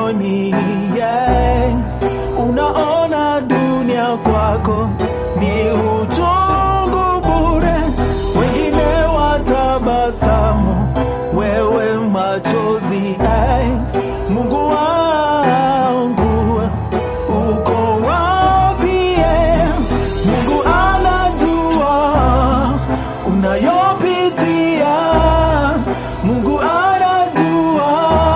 huoni yeah. Unaona dunia kwako ni uchungu bure, wengine watabasamu, wewe machozi ay. Mungu wangu uko wapi? eh? Mungu anajua unayopitia, Mungu anajua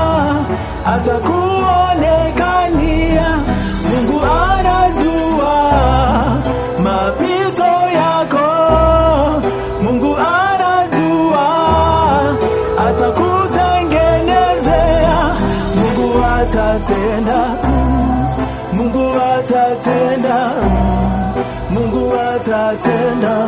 atakuonekania, Mungu anajua mapito yako, Mungu anajua atakutengenezea, Mungu atatenda, Mungu atatenda, Mungu atatenda.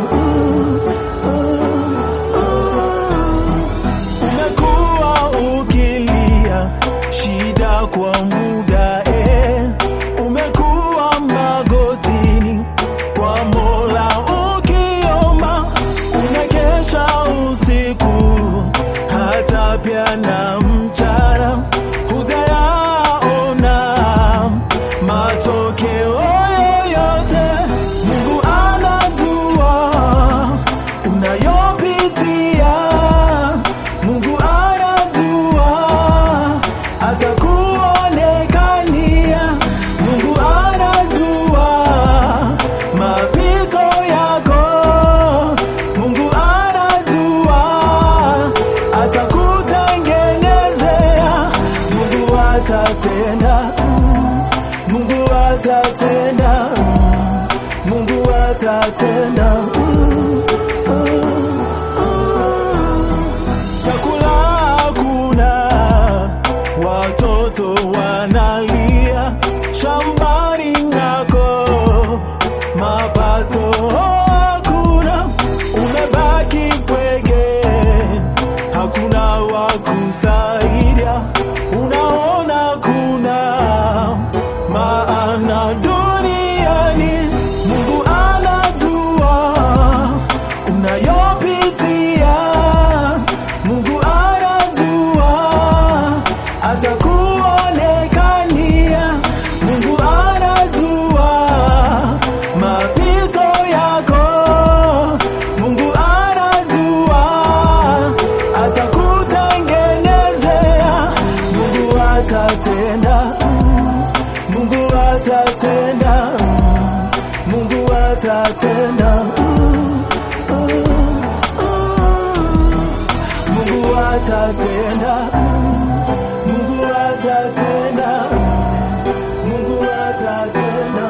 Umekuwa ukilia shida kwa muda eh. Umekuwa magotini kwa Mola ukiomba, unakesha usiku hata pia na mchana, hujayaona matokeo yoyote. Mungu anajua unayopitia, Mungu anajua atakuonekania, Mungu anajua mapito yako, Mungu anajua atakutengenezea, Mungu atatenda, Mungu atatenda, Mungu atatenda. Chakula hakuna, watoto wanalia shambani nako, mapato hakuna, umebaki pweke, hakuna wa kusaidia, unaona kuna maana duniani. Mungu anajua unayopitia, Mungu anajua atakuonekania, Mungu anajua mapito yako, Mungu anajua atakutengenezea, Mungu atatenda, Mungu atatenda, Mungu atatenda. Mungu atatenda, Mungu atatenda, Mungu atatenda.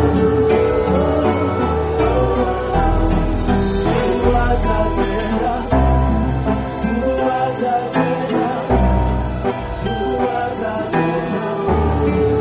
Mungu atatenda, Mungu atatenda, Mungu atatenda.